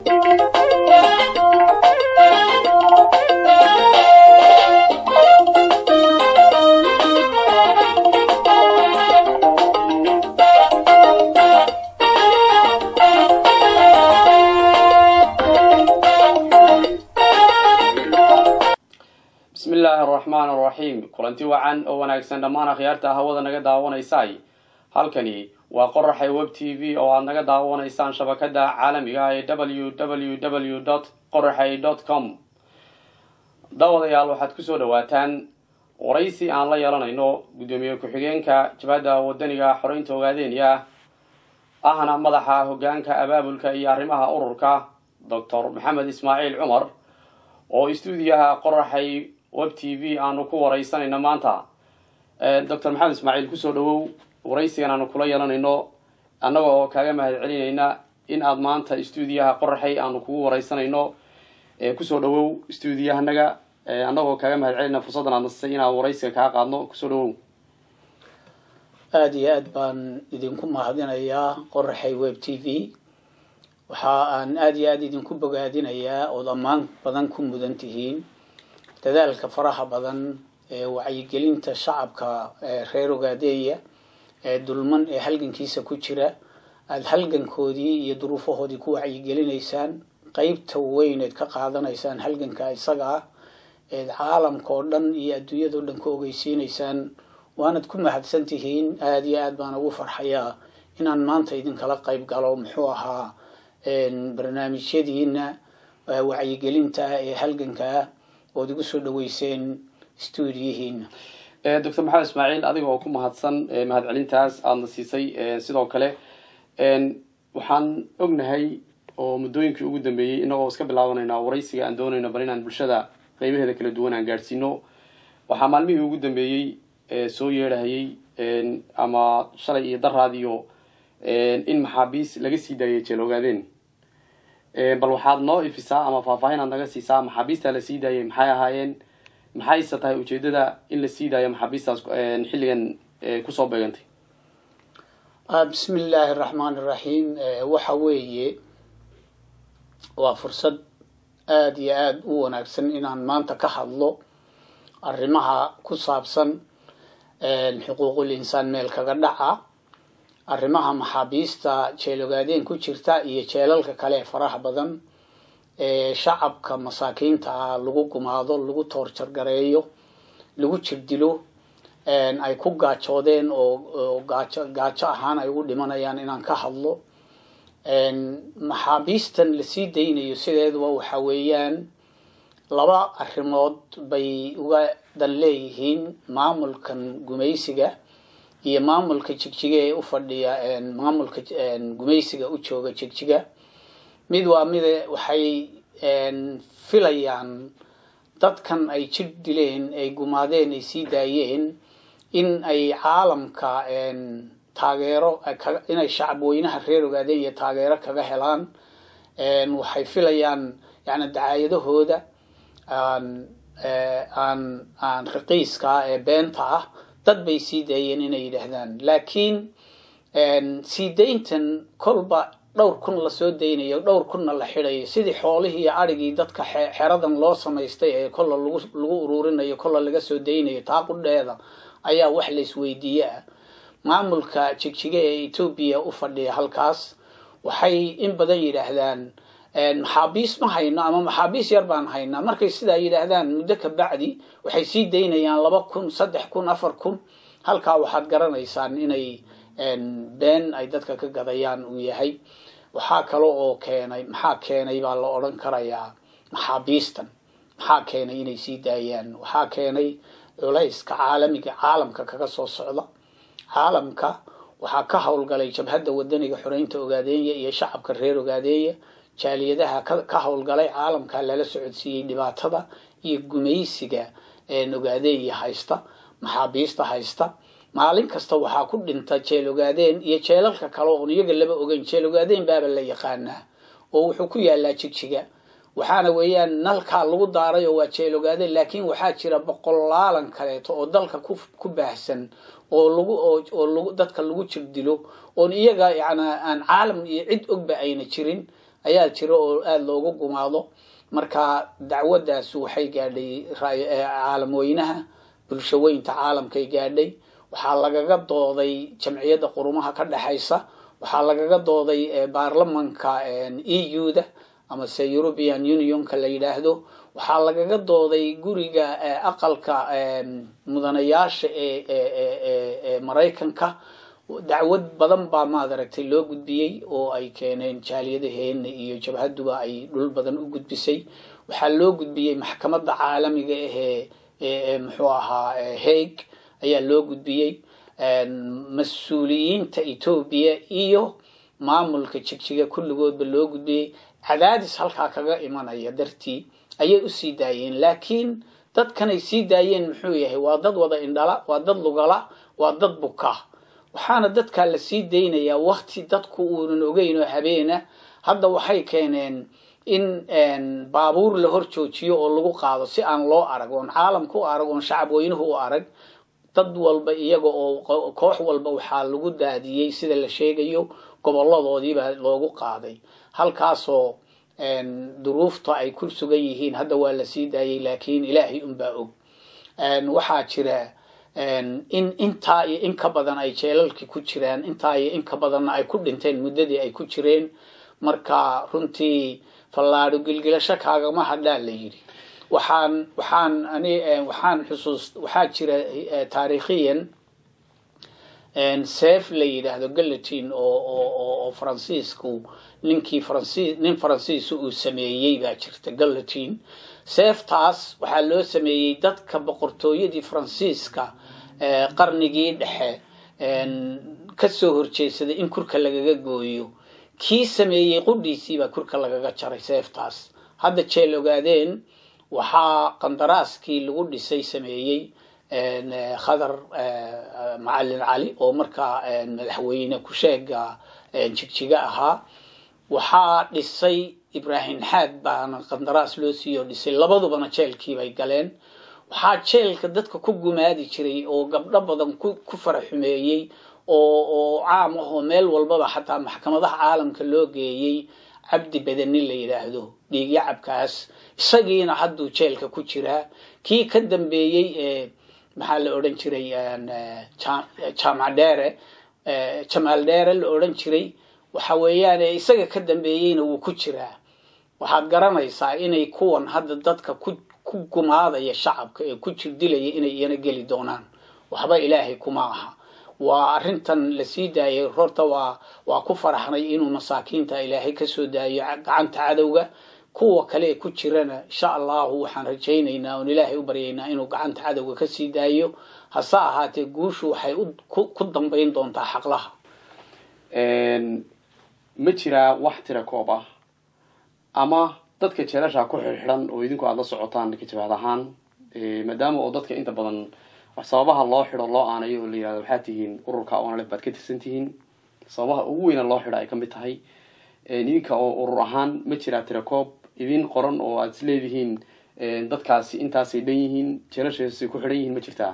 bismi illaahi araxmaan araxiim kulanti wacan oo wanaagsan dhammaan akhyaarta hawada naga daawanaysay halkani waa qoraxay web t v oo aad naga daawanaysaan shabakada caalamiga ee w w w dot qoraxay dot com daawadayaal waxaad kusoo dhawaataan waraysi aan la yeelanayno guddoomiye ku-xigeenka jabhadda wadaniga xoreynta ogaadeenya ahna madaxa hogaanka abaabulka iyo arrimaha ururka doctor maxamed ismaaciil cumar oo istuudiyaha qoraxay web t v aanu ku waraysanayno maanta doctor maxamed ismaaciil kusoo dhawow waraysigan aanu kula yeelanayno annaga oo kaaga mahad celinayna in aad maanta istuudiyaha qoraxay aanu kugu waraysanayno kusoo dhawow istuudiyahanaga annagoo kaaga mahad celinayna fursaddan aad nasisay inaan waraysiga kaa qaadno kusoo dhawow aada iyo aad baan idinku mahadinayaa qoraxay web t v waxa aan aada iyo aada idinku bogaadinayaa ood ammaan badan ku mudan tihiin dadaalka faraha badan ee wacyigelinta shacabka reer ogaadeeya ee dulman ee halgankiisa ku jira aada halgankoodii iyo duruufahoodii ku wacyigelinaysaan qeybta weyneed ka qaadanaysaan halganka isaga ah eed caalamka oo dhan iyo adduunyada o dhan ku ogeysiinaysaan waanad ku mahadsan tihiin aada iyo aad baan ugu farxayaa inaan maanta idinkala qeyb galo muxuu ahaa barnaamijyadiina wacyigelinta ee halgankaa ood igu soo dhaweyseen stuudiyihiina doctor maxamed ismaaciil adiga oo ku mahadsan mahad celintaas aadana siisay sidoo kale waxaan ognahay oo muddooyinkii ugu dambeeyey inagoo iska bilaabanayna waraysiga aan doonayno bal inaan bulshada qeybaheeda kala duwan aan gaadhsiino waxaa maalmihii ugu dambeeyey soo yeedhahayay ama shalay iyo daraadiyo in maxaabiis laga sii daayay jeel ogaadeen bal waxaad noo ifisaa ama faahfaahin aad naga siisaa maxaabiistaa la sii daayay maxay ahaayeen maxayse tahay ujeedada in la sii daayo maxaabiistaas xilligan kusoo beegantay bismi illaahi araxmaan iraxiim waxa weeye waa fursad aada iyo aada u wanaagsan inaan maanta ka hadlo arrimaha ku saabsan xuquuqul insaan meel kaga dhaca arrimaha maxaabiista jeel ogaadeen ku jirta iyo jeelalka kale ee faraha badan ee shacabka masaakiinta ah lagu gumaado lagu toorjargareeyo lagu jirdilo ay ku gaajoodeen oo gaajo gaajo ahaan ay ugu dhimanayaan inaan ka hadlo maxaabiistan lasii daynayo sideeduba waxa weeyaan laba arrimood bay uga dan leeyihiin maamulkan gumaysiga iyo maamulka jigjiga ee u fadhiya maamulka gumaysiga u jooga jigjiga mid waa mide waxay filayaan dadkan ay jir dileen ay gumaadeen ay sii daayeen in ay caalamka taageero inay shacab weynaha reer ogaadeen iyo taageero kaga helaan waxay filayaan yani dacaayadahooda aan aan aan raqiiska ee beenta ah dad bay sii daayeen inay yidhaahdaan laakiin sii dayntan kolba dhowr kun lasoo daynayo dhowr kunna la xidhayo sidii xoolihii iyo adrhigii dadka xeradan loo samaystay ee kolla lagu lagu ururinayo kolla laga soo daynayo taa qudheeda ayaa wax la isweydiiye ah maamulka jigjiga ee etoobiya u fadhiya halkaas waxay in badan yidhaahdaan maxaabiis ma hayno ama maxaabiis yar baan haynaa markay sidaa yidhaahdaan muddo ka bacdi waxay sii daynayaan laba kun saddex kun afar kun halkaa waxaad garanaysaan inay been ay dadka ka gadayaan uu yahay waxaa kale oo keenay maxaa keenay baa la odhan karayaa maxaabiistan maxaa keenay inay sii daayaan waxaa keenay culayska caalamiga caalamka kaga soo socda caalamka waxaa ka howlgalay jabhadda wadaniga xoreynta ogaadeenya iyo shacabka reer ogaadeenya jaaliyadaha ka howlgalay caalamka lala socodsiiyey dhibaatada iyo gumaysiga ogaadeenya haysta maxaabiista haysta maalin kasta waxaa ku dhinta jeel ogaadeen iyo jeelalka kale oon iyaga laba ogeyn jeel ogaadeen baaba la yaqaanaa oo wuxuu ku yaalaa jigjiga waxaana weeyaan nalkaa lagu daaray oo waa jeel ogaadeen laakiin waxaa jira boqolaalan kaleeto oo dalka ku baahsan oo lagu oo lagu dadka lagu jirdilo oon iyaga yana aan caalam iyo cid ogba ayna jirin ayaa jira oo aada loogu gumaado marka dacwaddaas waxay gaadhay caalamweynaha bulshaweynta caalamkay gaadhay waxaa lagaga dooday jamciyadda qurumaha ka dhexaysa waxaa lagaga dooday baarlamanka e u da amase european unionka la yidhaahdo waxaa lagaga dooday guriga aqalka mudanayaasha ee maraykanka dacwad badan baa maadaragtay loo gudbiyey oo ay keeneen jaaliyadaheena iyo jabhaduba ay dhul badan u gudbisay waxaa loo gudbiyey maxkamadda caalamiga ahee ee muxuu ahaa hague ayaa loo gudbiyey mas-uuliyiinta etoobiya iyo maamulka jigjiga kulligoodba loo gudbiyey cadaadis halkaa kaga imanaya dartii ayay usii daayeen laakiin dadkanay sii daayeen muxuu yahay waa dad wada indhala waa dad lugala waa dad buka waxaana dadkaa la sii daynayaa wakti dadku uunan ogeyn oo habeena hadda waxay keeneen in baabuur la hor joojiyo oo lagu qaado si aan loo arag oon caalamka u arag oon shacab weynuhu u arag dad walba iyaga oo koox walba waxaa lagu daadiyey sida la sheegayo goboladoodiibaa loogu qaaday halkaasoo duruufta ay ku sugan yihiin hadda waa la sii daayey laakiin ilaahay unbaa og waxaa jira in intaa iyo in ka badan ay jeelalkii ku jiraan intaa iyo in ka badanna ay ku dhinteen muddadii ay ku jireen marka runtii fallaadho gilgilasho kaagama hadhaa la yidhi waxaan waxaan ani waxaan xusuus waxaa jira taariikhiyan seef la yidhaahdo gallatin oo oo oo faransiisku ninkii faransiis nin faransiisa uu sameeyey baa jirta gallatin seeftaas waxaa loo sameeyey dadka boqortooyadii faransiiska qarnigii dhexe kasoo horjeedsaday in kurka lagaga gooyo kii sameeyey qudhiisiibaa kurka lagaga jaray seeftaas hadda jeel ogaadeen waxaa qandaraaskii lagu dhisay sameeyey khadar macalin cali oo markaa madaxweyne ku-sheega jigjiga ahaa waxaa dhisay ibraahim xaad baana qandaraas loo siiyo dhisay labadubana jeelkiibay galeen waxaa jeelka dadka ku gumaadi jiray oo gabdho badan ku faraxumeeyey oo oo caam ah oo meel walbaba xataa maxkamadaha caalamka loo geeyey cabdi badani la yidhaahdo dhiigyacabkaas isagiina hadduu jeelka ku jiraa kii ka dambeeyey ee maxaa la odhan jiray jaamac dheere jamaal dheere la odhan jiray waxa weeyaan isaga ka dambeeyeyna wuu ku jiraa waxaad garanaysaa inay kuwan hadda dadka ku ku gumaadaya shacabka ee ku jirdilaya inay iyana geli doonaan waxba ilaahay kuma aha waa arrintan la sii daayay horta waa waa ku faraxnay inuu masaakiinta ilaahay kasoo daayo gacanta cadowga kuwa kale ee ku jirana insha allahu waxaan rajaynaynaa oon ilaahay u baryaynaa inuu gacanta cadowga kasii daayo hase ahaatee guushu waxay ku dambayn doontaa xaqlaha ma jiraa wax tira koob ah ama dadka jeelasha ku xirxidan oo idinku aada la socotaan kajabaad ahaan maadaama oo dadka inta badan wax sababaha loo xido loo aanayo oo la yihahdo waxaad tihiin ururka onalef baad ka tirsan tihiin sababaha ugu weyna loo xidha ay kamid tahay idinka oo urur ahaan ma jiraa tira koob idin qoran oo aada is leedihiin dadkaasi intaasay dhan yihiin jeelashaasay ku xidhan yihiin ma jirtaa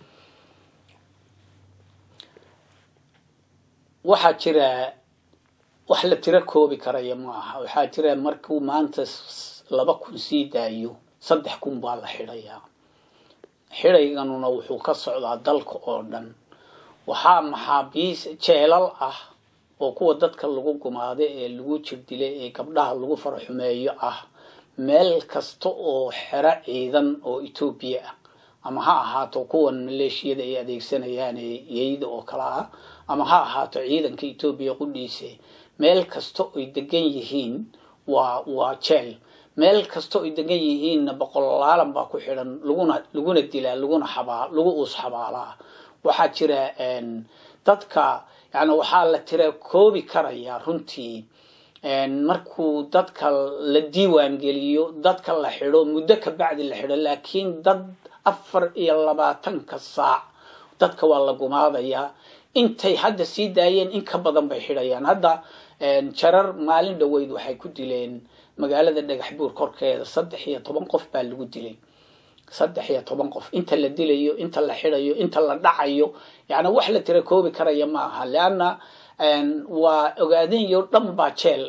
waxaa jira wax la tiro koobi karaya ma aha waxaa jira markuu maanta laba kun sii daayo saddex kun baa la xidhayaa xidhayganuna wuxuu ka socdaa dalka oo dhan waxaa maxaabiis jeelal ah oo kuwa dadka lagu gumaado ee lagu jirdilay ee gabdhaha lagu faraxumeeyo ah meel kasta oo xero ciidan oo etoobiya ah ama ha ahaato kuwan maleeshiyada ay adeegsanayaan ee yeyda oo kale ah ama ha ahaato ciidanka etoobiya qudhiise meel kasta oy degan yihiin waa waa jeel meel kasta oy degan yihiinna boqolaalan baa ku xidhan laguna laguna dilaa laguna xabaa lagu uus xabaalaa waxaa jira dadka yani waxaa la tira koobi karayaa runtii markuu dadka la diiwaan geliyo dadka la xidho muddo ka bacdi la xidho laakiin dad afar iyo labaatanka saac dadka waa la gumaadayaa intay hadda sii daayeen in ka badan bay xidhayaan hadda jarar maalin dhoweyd waxay ku dileen magaalada dhagax buur korkeeda saddex iyo toban qof baa lagu dilay saddex iyo toban qof inta la dilayo inta la xidhayo inta la dhacayo yani wax la tira koobi karaya ma aha leanna waa ogaadeenyo dhan baa jeel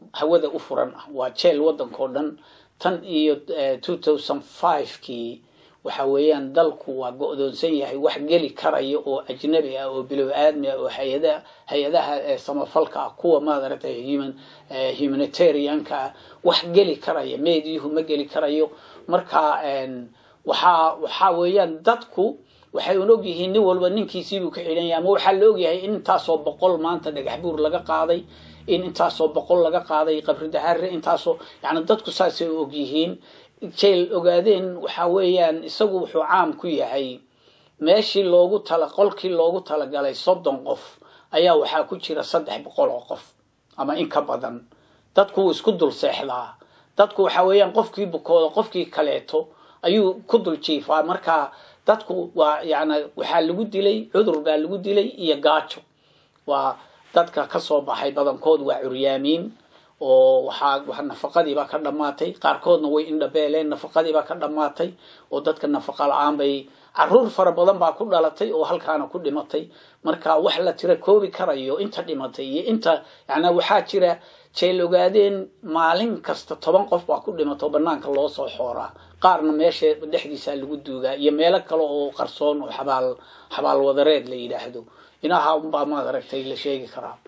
hawada u furan ah waa jeel waddankao dhan tan iyo two thousand five kii waxa weeyaan dalku waa go-doonsan yahay wax geli karaya oo ajnabi ah oo bilow aadmi ah oo hayada hay-adaha samafalka ah kuwa maadaragtay human humanitarianka ah wax geli karaya meediyuhu ma geli karayo marka waxaa waxaa weeyaan dadku waxay un ogyihiin nin walba ninkiisiibuu ka xidhan yahay ama waxaa la ogyahay in intaasoo boqol maanta dhagax buur laga qaaday in intaasoo boqol laga qaaday qabri dahaare intaasoo yani dadku saasay ogyihiin jeel ogaadeen waxa weeyaan isagu wuxuu caam ku yahay meeshii loogu tala qolkii loogu talagalay soddon qof ayaa waxaa ku jira saddex boqol oo qof ama in ka badan dadku wuu isku dul seexdaa dadku waxa weeyaan qofkii bukooda qofkii kaleeto ayuu ku dul jiifaa marka dadku waa yani waxaa lagu dilay cudur baa lagu dilay iyo gaajo waa dadka kasoo baxay badankood waa curyaamiin oo waxaa nafaqadiibaa ka dhammaatay qaarkoodna way indhabeeleen nafaqadiibaa ka dhammaatay oo dadka nafaqa la-aan bay caruur fara badan baa ku dhalatay oo halkaana ku dhimatay marka wax la tira koobi karayo inta dhimatay iyo inta yani waxaa jira jeel ogaadeen maalin kasta toban qof baa ku dhimato oo banaanka loo soo xooraa qaarna meesha dhexdiisaa lagu duugaa iyo meelo kale oo qarsoon oo xabaal xabaal wadareed la yidhaahdo inaha unbaa maad aragtay la sheegi karaa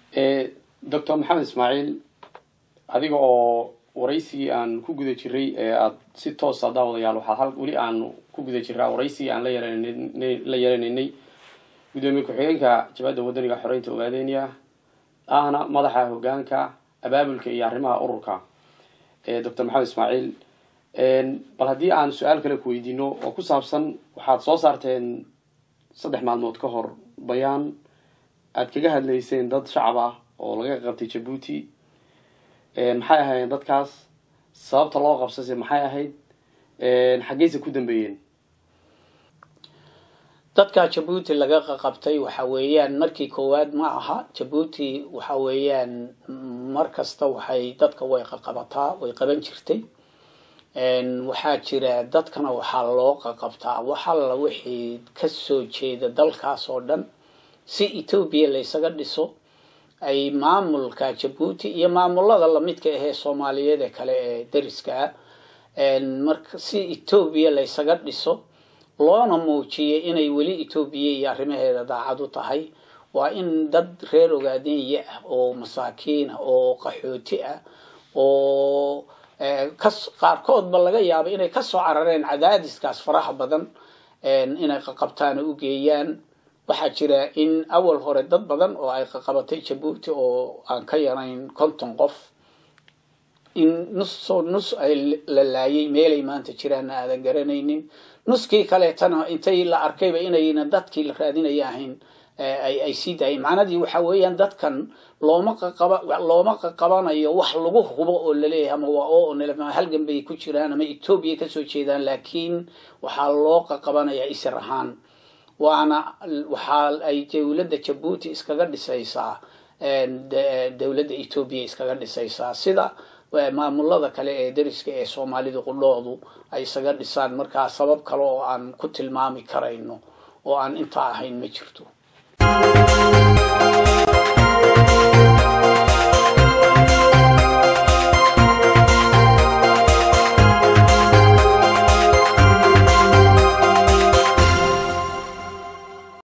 doctor maxamed ismaaciil adiga oo waraysigii aan ku guda jiray ee aada si toosa daawadayaal waxaa hal weli aan ku guda jiraa waraysigii aan la yeelanay la yeelanaynay guddoomiye ku-xigeenka jabadda wadaniga xoreynta ogaadeenya ahna madaxa hogaanka abaabulka iyo arrimaha ururka doctor maxamed ismaaciil bal haddii aan su-aal kale ku weydiino oo ku saabsan waxaad soo saarteen saddex maalmood ka hor bayaan aada kaga hadlayseen dad shacab ah oo laga qabtay jabuuti maxay ahaayeen dadkaas sababta loo qabsase maxay ahayd xaggeyse ku dambeeyeen dadka jabuuti laga qabtay waxa weeyaan markii koowaad ma aha jabuuti waxa weeyaan mar kasta waxay dadka way qaqabataa way qaban jirtay waxaa jira dadkana waxaa loo qaqabtaa waxalla wixii kasoo jeeda dalkaas oo dhan si etoobiya laysaga dhiso ay maamulka jabuuti iyo maamulada lamidka ahee soomaaliyeed ee kale ee dariska ah marka si etoobiya laysaga dhiso loona muujiyay inay weli etoobiya iyo arrimaheeda daacad u tahay waa in dad reer ogaadenya ah oo masaakiin ah oo qaxooti ah oo kas qaarkoodba laga yaabay inay kasoo carareen cadaadiskaas faraha badan inay qaqabtaana u geeyaan waxaa jira in awal hore dad badan oo ay qaqabatay jabuuti oo aan ka yarayn konton qof in nusoo nus ay la laayay meelay maanta jiraanna aadan garanaynin nuskii kaleetana intay la arkayba inayna dadkii la raadinaya ahayn ay sii daayeen macnadii waxa weeyaan dadkan looma qaqaba looma qaqabanayo wax lagu hubo oo laleeyahay ama waa oo halgan bay ku jiraan ama etoobiya kasoo jeedaan laakiin waxaa loo qaqabanayaa isir ahaan waana waxaa ay dowladda jabuuti iskaga dhisaysaa dowladda etoobiya iskaga dhisaysaa sida maamulada kale ee dariska ee soomaalida qudhoodu ay isaga dhisaan markaa sabab kale oo aan ku tilmaami karayno oo aan intaa ahayn ma jirto